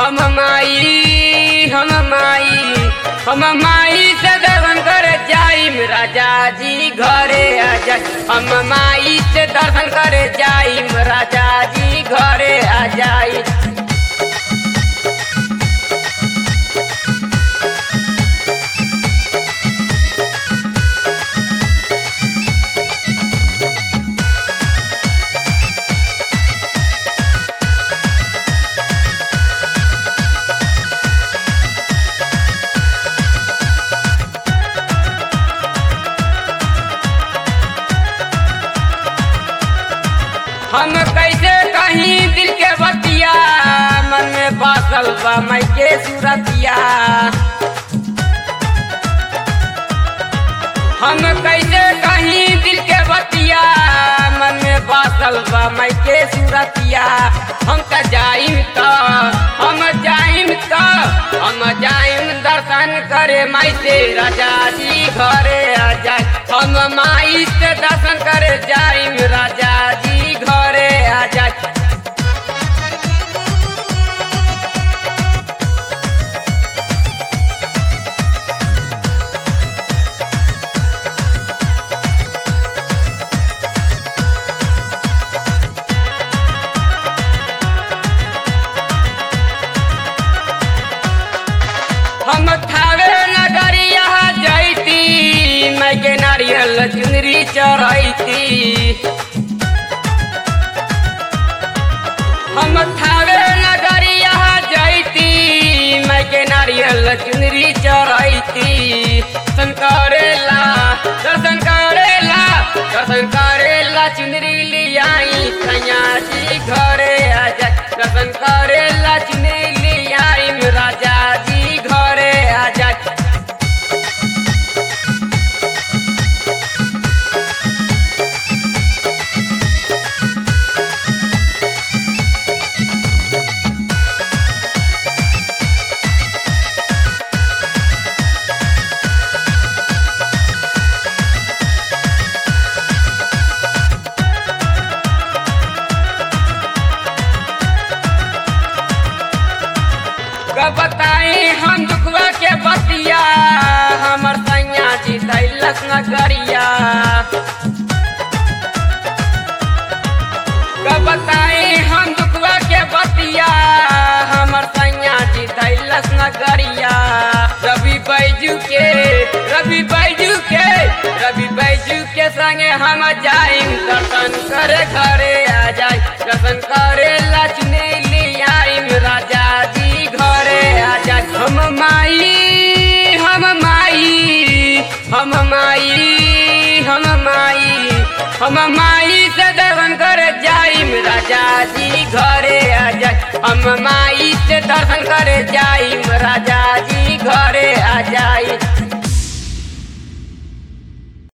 हम माई हम माई हम माई से दर्शन करे जाइम राजा जी घरे आ जाई हम माई से दर्शन करे जाइम राजा जी घरे आ जाई हम कैसे कहीं दिल के बतिया मन में बासल बा मई के सूरतिया हम कैसे कहीं दिल के बतिया मन में बासल बा मई के सूरतिया हम त जाइम त हम जाइम त हम जाइम दर्शन करे माई से राजा जी घरे आ जाए हम माई से दर्शन करे जाइम राजा जी घरे आ जाए हम थावे नगरिया जैती मैं के नारियल चुनरी चढ़ैती हम थावे नगरिया जैती मैं के नारियल चुनरी चढ़ैती दर्शन करेला दर्शन करेला दर्शन करेला चुनरी लियाई सैया जी घरे आ जाए दर्शन करेला चुनरी लियाई राजा जी घरे आ जाए कब बताई हम दुखवा के बतिया हमर सैया जी दैलस नगरिया कब बताई हम दुखवा के बतिया हमर सैया जी दैलस नगरिया रवि बैजू के रवि बैजू के रवि बैजू के संगे हम जाइम दर्शन करे घरे आ जाए दर्शन करे लक्ष्मी लियाइम राजा जी घरे आ जाए हम माई हम माई हम माई हम माई हम माई से दर्शन करे जाइम राजा जी घरे आ जाए हम माई से दर्शन करे जाइम राजा जी घरे आ जाए